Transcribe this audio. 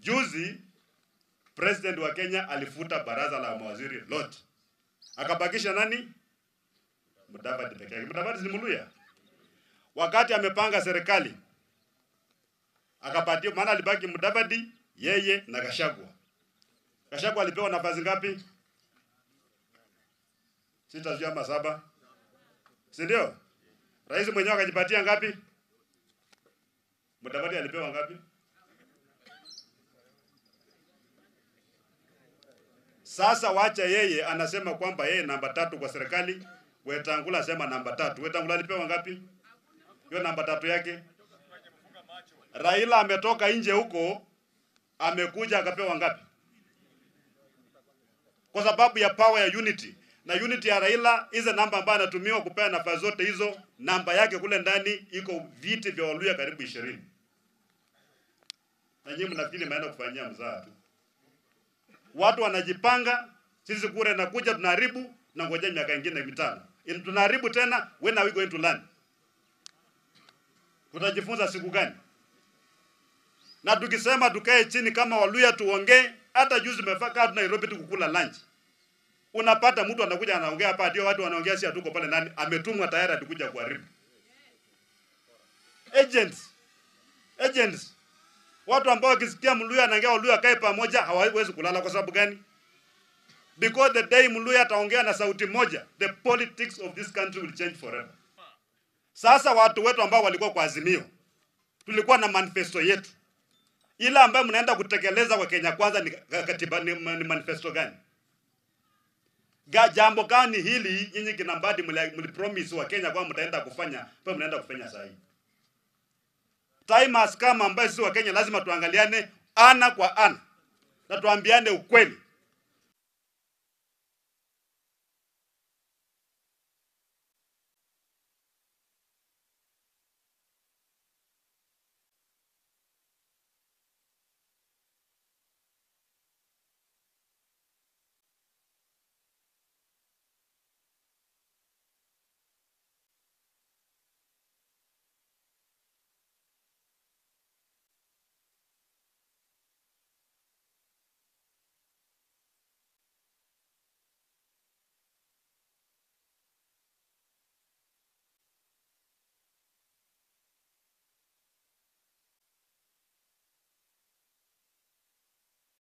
Juzi president wa Kenya alifuta baraza la mawaziri lote, akabakisha nani? Mudavadi peke yake. Mudavadi si Mluya. Wakati amepanga serikali akapatia, maana alibaki Mudavadi, yeye na Gachagua. Gachagua alipewa nafasi ngapi? Sita sijui ama saba, si ndio? Rais mwenyewe akajipatia ngapi? Mudavadi alipewa ngapi? Sasa wacha yeye anasema kwamba yeye namba tatu kwa serikali. Wetangula asema namba tatu. Wetangula alipewa ngapi? Hiyo namba tatu yake. Raila ametoka nje huko, amekuja akapewa ngapi? Kwa sababu ya power ya unity na unity ya Raila, hizo namba ambayo anatumiwa kupea nafasi zote hizo, namba yake kule ndani iko viti vya Waluya karibu ishirini. Na nyinyi mnafikiri mnaenda kufanyia mzaha tu. Watu wanajipanga, sisi kura inakuja, tunaharibu na ngoja miaka ingine mitano, In- tunaharibu tena. When are we going to learn? Tutajifunza siku gani? Na tukisema tukae chini kama Waluya tuongee, hata juzi tumefika tu Nairobi tu kukula lunch, unapata mtu anakuja anaongea hapa, ndio watu wanaongea, si hatuko pale, nani ametumwa tayari atakuja kuharibu. Agents, agents Watu ambao wakisikia Mluya anaongea Waluya kae pamoja hawawezi kulala. Kwa sababu gani? Because the day Mluya ataongea na sauti moja, the politics of this country will change forever. Sasa watu wetu ambao walikuwa kwa Azimio, tulikuwa na manifesto yetu, ile ambayo mnaenda kutekeleza kwa Kenya Kwanza ni katiba, ni, ni manifesto gani? Ga, jambo gani hili nyinyi kina Mbadi mlipromise wa Kenya kwamba mtaenda kufanya, pia mnaenda kufanya saa hii? time has come ambayo sisi wa Kenya lazima tuangaliane ana kwa ana na tuambiane ukweli.